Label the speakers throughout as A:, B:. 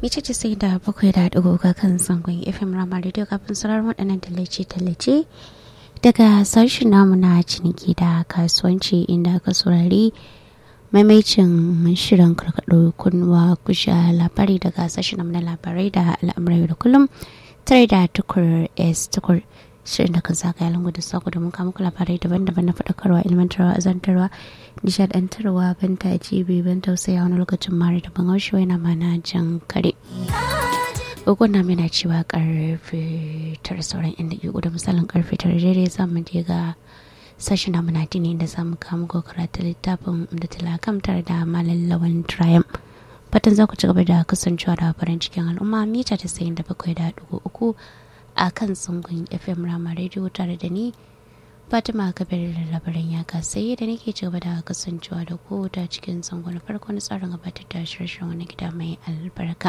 A: Mice ce sai da bakwai da ɗigo ga kan zangon FM Rama Radio kafin sauraron waɗannan tallace-tallace daga sashen namu na ciniki da kasuwanci inda aka saurari maimaicin shirin karkaɗo kunwa kusha labari daga sashen namu na labarai da al'amurai da kullum tare da tukur s tukur shirin da kan zagaya lungu da sako da muka muku labarai daban-daban na faɗakarwa ilmantarwa azantarwa nishadantarwa ban tajibi ban tausaya wani lokacin mara da ban haushi na mana jan kare Ogun na mina cewa karfe tara sauran inda ke da misalin karfe tara daidai za mu je ga sashen namu na dini da za mu kama ko karatu littafin da talakam tare da malam lawan triumph fatan za ku ci gaba da kasancewa da farin cikin al'umma mita ta sayin da bakwai da dugu uku a kan tsungun fm rama radio tare da ni fatima kabir da labaran ya kasai da nake ci gaba da kasancewa da ku ta cikin tsungun farko na tsarin gabatar da shirye wani gida mai albarka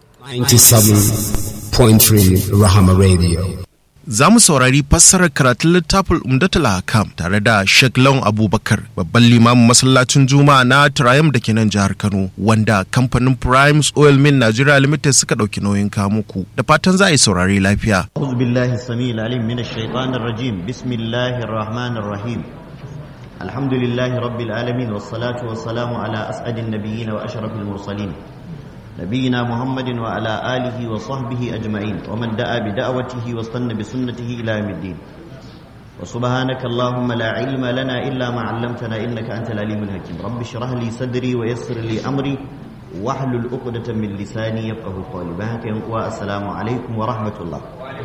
B: 97.3 Rahama Radio.
C: Za mu saurari fassarar karatun littafin Umdatul Hakam tare da Sheikh Lawan Abubakar, babban limamin masallacin Juma'a na Triumph da ke nan jihar Kano, wanda kamfanin Primes Oil Mill Nigeria Limited suka ɗauki nauyin kamuku. Da fatan za a yi saurari lafiya.
D: أعوذ بالله السميع العليم من الشيطان الرجيم بسم الله الرحمن الرحيم الحمد لله رب العالمين والصلاة والسلام على أسعد النبيين وأشرف المرسلين نبينا محمد وعلى آله وصحبه أجمعين ومن دعا بدعوته واستنى بسنته إلى يوم الدين وسبحانك اللهم لا علم لنا إلا ما علمتنا إنك أنت العليم الحكيم رب اشرح لي صدري ويسر لي أمري واحلل عقدة من لساني يفقه قولي بهك السلام عليكم ورحمة الله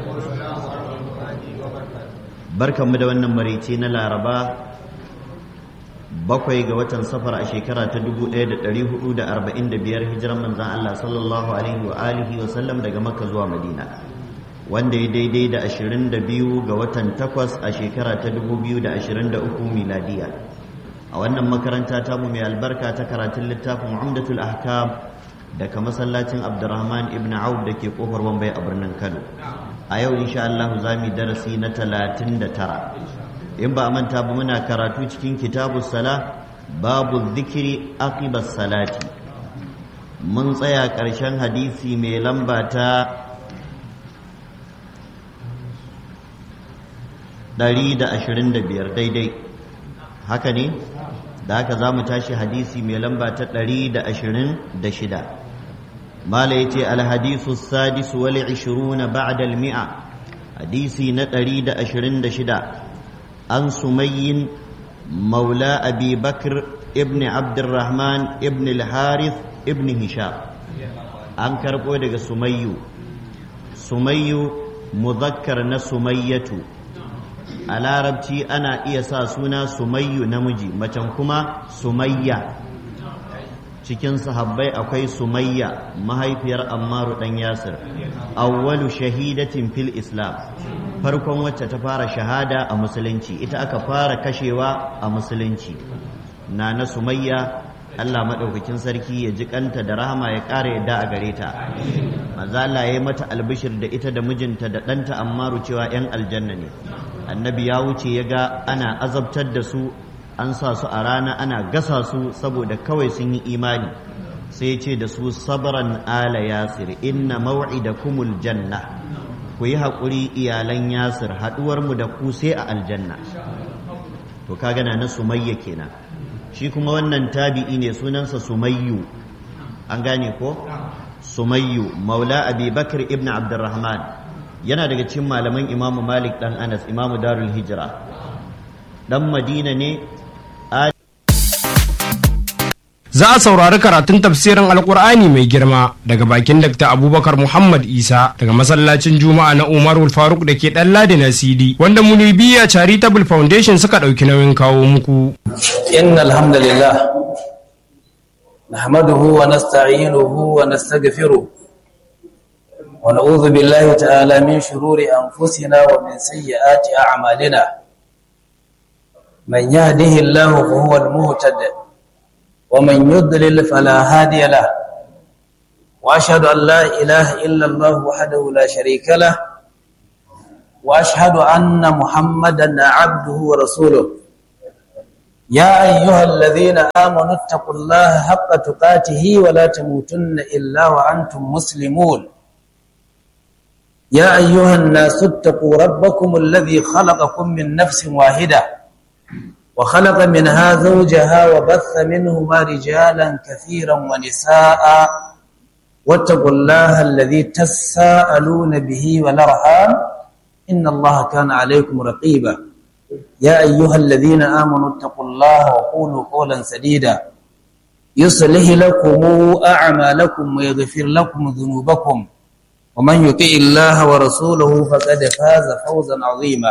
D: barkan mu da wannan marici na laraba bakwai ga watan safar a shekara ta 1445 hijiran manzan Allah sallallahu alaihi wa alihi wa sallam daga makka zuwa madina wanda ya daidai da 22 ga watan takwas a shekara ta 2023 miladiya a wannan makaranta ta mu mai albarka ta karatun littafin umdatul ahkam daga masallacin abdurrahman ibn auf da ke kofar wambai a birnin kano a yau insha Allah za mu darasi na 39 in ba a manta ba muna karatu cikin kitabu sala babu zikiri aqibas salati mun tsaya ƙarshen hadisi mai lamba ta 125 daidai haka ne da haka za mu tashi hadisi mai lamba ta 126 mala ya ce alhadisu sadis wal 20 ba'da al-mi'a hadisi na 126 عن سمي مولى أبي بكر ابن عبد الرحمن ابن الحارث ابن هشام عن كربو دغ سمي سمي مذكر نا سمية a larabci ana iya sa suna sumayyu namiji macen kuma sumayya cikin sahabbai akwai sumayya mahaifiyar ammaru dan yasir awwalu shahidatin fil islam farkon wacce ta fara shahada a musulunci ita aka fara kashewa a musulunci na na sumayya Allah maɗaukakin sarki ya ji kanta da rahama ya ƙara yadda a gare ta maza Allah ya yi mata albishir da ita da mijinta da ɗanta ammaru cewa 'yan aljanna ne annabi ya wuce ya ga ana azabtar da su an sa su a rana ana gasa su saboda kawai sun yi imani sai ce da su sabran ala yasir inna maw'idakumul janna ku yi haƙuri iyalan yasir haɗuwarmu da ku sai a aljanna to ka gana na sumayya kenan shi kuma wannan tabi'i ne sunansa sumayyu an gane ko sumayyu maula abi bakar ibn abdurrahman yana daga cikin malaman imamu malik dan anas imamu darul hijira dan madina ne
E: za a saurari karatun tafsirin alkur'ani mai girma daga bakin dr abubakar muhammad isa daga masallacin juma'a na umarul faruk da ke dan ladi na cd wanda munibiya charitable foundation suka ɗauki nauyin kawo muku
F: inna alhamdulillah nahmaduhu wa nasta'inuhu wa nastaghfiruh wa na'udhu billahi ta'ala min shururi anfusina wa min sayyiati a'malina man yahdihillahu fa huwa al-muhtadi ومن يضلل فلا هادي له واشهد ان لا اله الا الله وحده لا شريك له واشهد ان محمدا عبده ورسوله يا أيها الذين آمنوا اتقوا الله حق تقاته ولا تموتن إلا وأنتم مسلمون يا أيها الناس اتقوا ربكم الذي خلقكم من نفس واحدة وخلق منها زوجها وبث منهما رجالا كثيرا ونساء واتقوا الله الذي تساءلون به والأرحام إن الله كان عليكم رقيبا يا أيها الذين آمنوا اتقوا الله وقولوا قولا سديدا يصلح لكم أعمالكم ويغفر لكم ذنوبكم ومن يطع الله ورسوله فقد فاز فوزا عظيما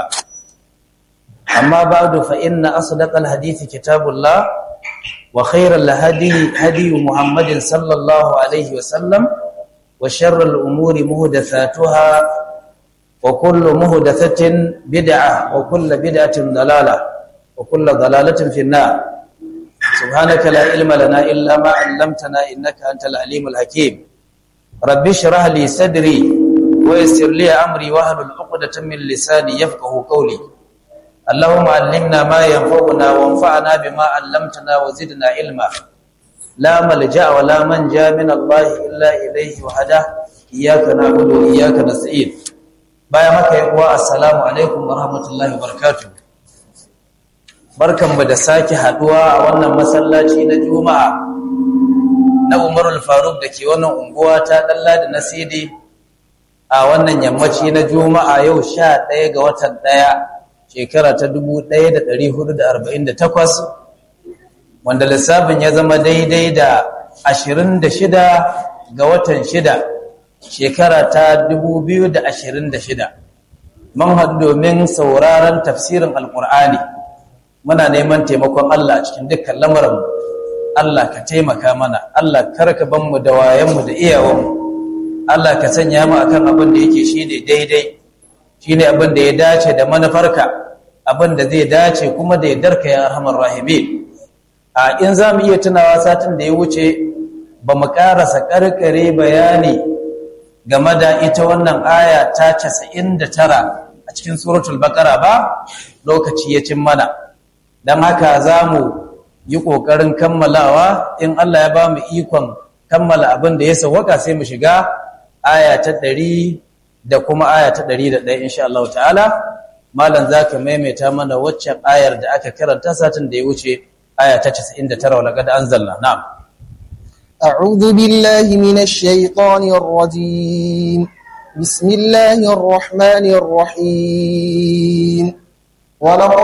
F: أما بعد فإن أصدق الحديث كتاب الله وخير الهدي هدي محمد صلى الله عليه وسلم وشر الأمور مهدثاتها وكل مهدثة بدعة وكل بدعة ضلالة وكل ضلالة في النار سبحانك لا علم لنا إلا ما علمتنا إنك أنت العليم الحكيم رب اشرح لي صدري ويسر لي أمري واحلل عقدة من لساني يفقه قولي اللهم علمنا ما ينفعنا وانفعنا بما علمتنا وزدنا علما لا ملجأ ولا منجا من الله إلا إليه وحده إياك نعبد وإياك نستعين bayan haka yi uwa assalamu alaikum wa rahmatullahi wa barakatuh barkanmu da sake haduwa a wannan masallaci na juma'a na umarul faruk da ke wannan unguwa ta dalla da nasidi a wannan yammaci na juma'a yau sha ɗaya ga watan ɗaya shekara ta dubu ɗaya da ɗari hudu da arba'in da takwas wanda lissafin ya zama daidai da ashirin da shida ga watan shida shekara ta 2026 mun haɗu domin sauraron tafsirin alƙur'ani muna neman taimakon Allah cikin dukkan lamarin Allah ka taimaka mana Allah karka ban mu da wayanmu da iyawanmu Allah ka sanya mu akan abin da yake shine daidai shine abin da ya dace da manufarka abin da zai dace kuma da yardarka ya arhamar rahimin a in za mu iya tunawa satin da ya wuce ba mu ƙarasa ƙarƙare bayani game da ita wannan aya ta casa'in da tara a cikin suratul bakara ba lokaci ya cin mana don haka za mu yi ƙoƙarin kammalawa in Allah ya ba mu ikon kammala abin da ya sauwaka sai mu shiga aya ta ɗari da kuma aya ta ɗari da ɗaya insha Allah ta'ala malam za ka maimaita mana waccan ayar da aka karanta satin da ya wuce aya ta casa'in da tara walaƙada an zalla na'am
G: أعوذ بالله من الشيطان الرجيم بسم الله الرحمن الرحيم ولقد